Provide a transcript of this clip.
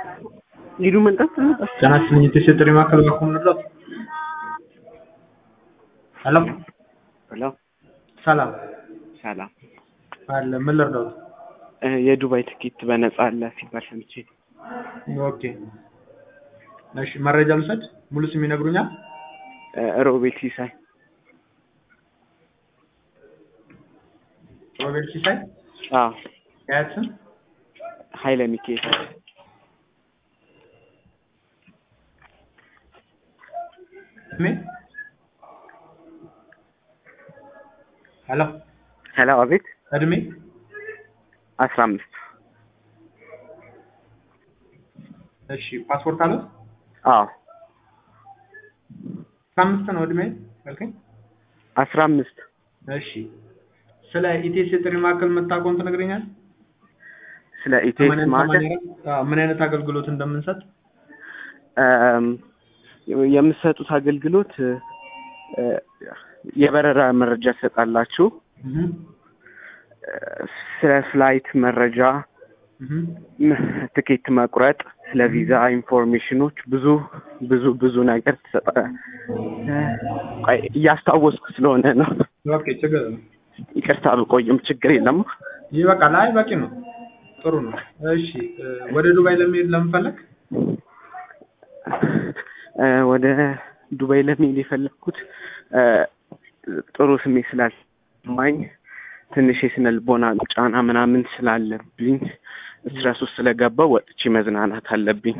ሊዱ መንጠት ጤናችን የተሰጠኝ ማዕከል ባኩም ልርዳት። ሄሎ ሄሎ ሰላም ሰላም አለ ምን ልርዳት? እ የዱባይ ትኬት በነፃ አለ ሲባል ሰምቼ ኦኬ እሺ መረጃ ልውሰድ። ሙሉ ስም ይነግሩኛል? እ ሮቤል ሲሳይ ሮቤል ሲሳይ አዎ የአያት ስም ኃይለ ሚካኤል እድሜ ሄሎ ሄሎ አቤት እድሜ አስራ አምስት እሺ ፓስፖርት አለ? አዎ አስራ አምስት ነው እድሜ ያልከኝ? አስራ አምስት እሺ ስለ ኢቴስ የጥሪ ማዕከል የምታውቀውን ትነግረኛል? ስለ ኢቴክስ ማለት ምን አይነት አገልግሎት እንደምንሰጥ እም፣ የምትሰጡት አገልግሎት እ፣ የበረራ መረጃ ትሰጣላችሁ። እህ እ፣ ስለ ፍላይት መረጃ፣ እህ ም- ትኬት መቁረጥ፣ ስለ ቪዛ ኢንፎርሜሽኖች ብዙ ብዙ ብዙ ነገር ትሰጣ እ፣ ቆይ እያስታወስኩ ስለሆነ ነው። ኦኬ ችግር የለም። ይቅርታ ብቆይም ችግር የለም። ይበቃል። አይ በቂ ነው። ጥሩ ነው። እሺ እ፣ ወደ ዱባይ ለመሄድ ለምፈለግ እ፣ ወደ ዱባይ ለመሄድ የፈለግኩት እ፣ ጥሩ ስሜት ስላልሰማኝ ትንሽ የስነ ልቦና ጫና ምናምን ስላለብኝ ስትረስ ውስጥ ስለገባው ወጥቼ መዝናናት አለብኝ።